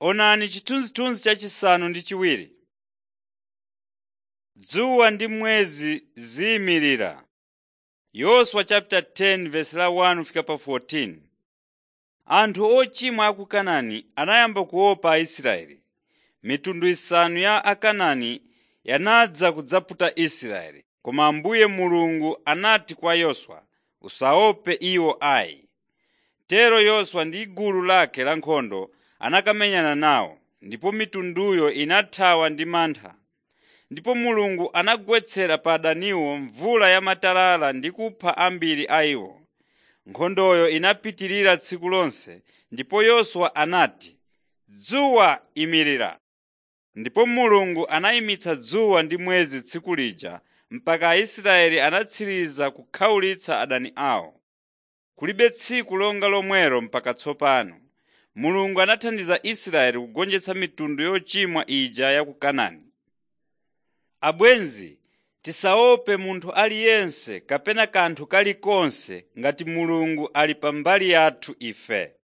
Onani chithunzithunzi chachisanu ndi chiwiri. Dzuwa ndi mwezi ziyimirira. Yoswa chapter 10 verse la 1 fika pa 14. Anthu ochimwa a ku Kanaani anayamba kuopa Aisraeli. Mitundu isanu ya Akanaani yanadza kudzaputa Israeli. Koma Ambuye Mulungu anati kwa Yoswa, “Usaope iwo ayi.” Tero Yoswa ndi gulu lake lankhondo anakamenyana nawo, ndipo mitunduyo inathawa ndi mantha. Ndipo Mulungu anagwetsera pa adaniwo mvula yamatalala ndi kupha ambiri a iwo. Nkhondoyo inapitirira tsiku lonse, ndipo Yoswa anati, “Dzuwa imirira!” Ndipo Mulungu anayimitsa dzuwa ndi mwezi tsiku lija mpaka Aisraeli anatsiriza kukhawulitsa adani awo. Kulibe tsiku longa lomwelo mpaka tsopano. Mulungu anathandiza Israeli kugonjetsa mitundu yochimwa ija ya ku Kanaani. Abwenzi, tisaope munthu aliyense kapena kanthu kalikonse ngati Mulungu ali pambali yathu ife.